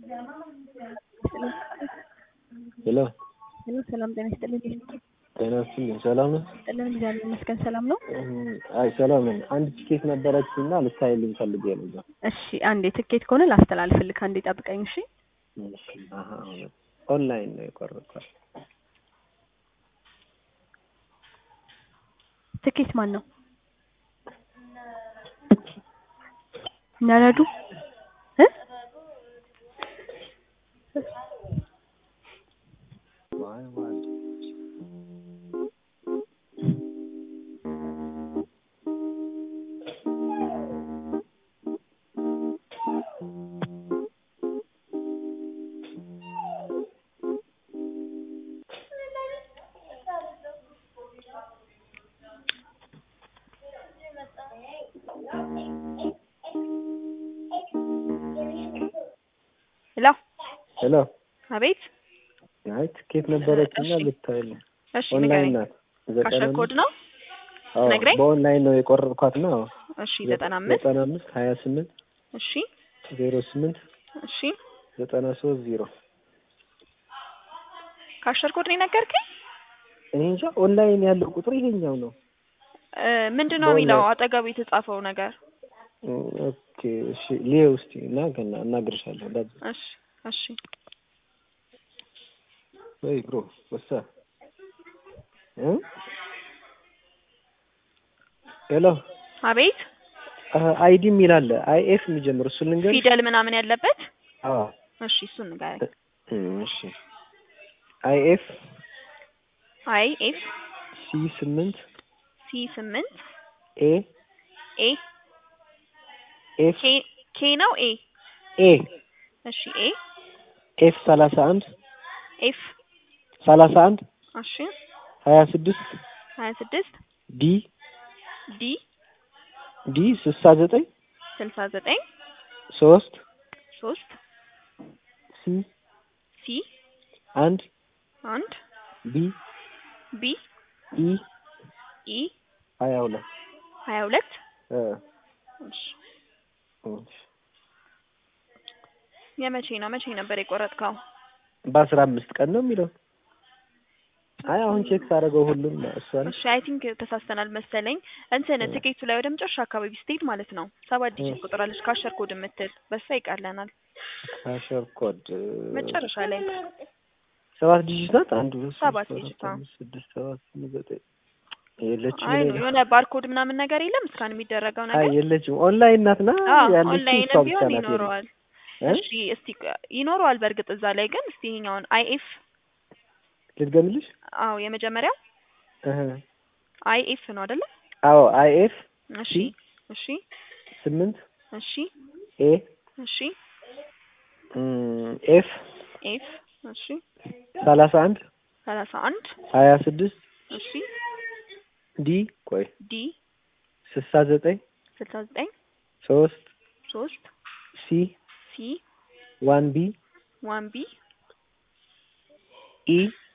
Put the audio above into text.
ሄሎ ሄሎ ሰላም ጤና ይስጥልኝ። ጤና ይስጥልኝ። ሰላም ነው? ይስጥልን እግዚአብሔር ይመስገን ሰላም ነው። አይ ሰላም ነኝ። አንድ ቲኬት ነበረችኝ እና ልታይልኝ ፈልጌ ነበር። እሺ አንዴ ትኬት ከሆነ ላስተላልፍልህ፣ አንዴ ጠብቀኝ። እሺ እሺ፣ አሀ፣ ኦንላይን ነው የቆረጥኳት። ትኬት ማን ነው? ነረዱ እ ዋይ ዋይ ሄሎ ሄሎ። አቤት። አይ ቲኬት ነበረችኝ እና ልታይልኝ እሺ ኦንላይን ንገረኝ። ናት። ዘጠና ካሸር ኮድ ነው? አዎ፣ ነግረኝ። በኦንላይን ነው የቆረጥኳት ነው። እሺ ዘጠና አምስት ዘጠና አምስት ሀያ ስምንት እሺ ዜሮ ስምንት እሺ ዘጠና ሶስት ዜሮ ካሸር ኮድ ነው የነገርከኝ? እኔ እንጃ ኦንላይን ያለው ቁጥር ይሄኛው ነው። እ ምንድን ነው የሚለው አጠገቡ የተጻፈው ነገር? ኦኬ እሺ፣ ሊየው እስቲ እና ገና እናግርሻለሁ። እንዳት እሺ እሺ ወይ ብሮ ወሳ እ ሄሎ አቤት። አይዲ የሚል አለ አይ ኤፍ የሚጀምር እሱን ልንገር። ፊደል ምናምን ያለበት? አዎ እሺ እሱን ንገረኝ። እሺ አይ ኤፍ አይ ኤፍ ሲ ስምንት ሲ ስምንት ኤ ኤ ኤፍ ኬ ኬ ነው ኤ ኤ እሺ ኤ ኤፍ ሰላሳ አንድ ኤፍ ሰላሳ አንድ እሺ ሀያ ስድስት ሀያ ስድስት ዲ ዲ ዲ ስልሳ ዘጠኝ ስልሳ ዘጠኝ ሶስት ሶስት ሲ ሲ አንድ አንድ ቢ ቢ ኢ ኢ ሀያ ሁለት ሀያ ሁለት እ እሺ እሺ የመቼ ነው መቼ ነበር የቆረጥከው? በአስራ አምስት ቀን ነው የሚለው። አይ አሁን ቼክ ሳደርገው ሁሉም እሷን እሺ አይ ቲንክ ተሳስተናል መሰለኝ። እንትን ትኬቱ ላይ ወደ መጨረሻ አካባቢ ስትሄድ ማለት ነው ሰባት ዲጂት ቁጥር አለች ካሸር ኮድ የምትል በሷ ይቃለናል። ካሸር ኮድ መጨረሻ ላይ ሰባት ዲጂት ናት። አንድ ሁለት ሶስት ሰባት አራት ዲጂት፣ አዎ። አምስት ስድስት ሰባት ስምንት ዘጠኝ የለችም። አይ እኔ ነው ጋር። የሆነ ባርኮድ ምናምን ነገር የለም እስካን የሚደረገው አይ ነገር የለችም። ኦንላይን ናት ና አዎ ያለችው ኦንላይን እሷ ብቻ ቢሆን ናት። የለችም። ይኖረዋል። እ? እሺ እስቲ ይኖረዋል በእርግጥ እዛ ላይ ግን እስቲ ይሄኛውን አይ ኤፍ ልድገምልሽ? አዎ የመጀመሪያው እህ አይ ኤፍ ነው አይደለ? አዎ አይ ኤፍ እሺ ሲ እሺ ስምንት እሺ ኤ እሺ እም፣ ኤፍ ኤፍ እሺ ሰላሳ አንድ ሰላሳ አንድ ሀያ ስድስት እሺ ዲ ቆይ ዲ ስልሳ ዘጠኝ ስልሳ ዘጠኝ ሶስት ሶስት ሲ ሲ ዋን ቢ ዋን ቢ ኢ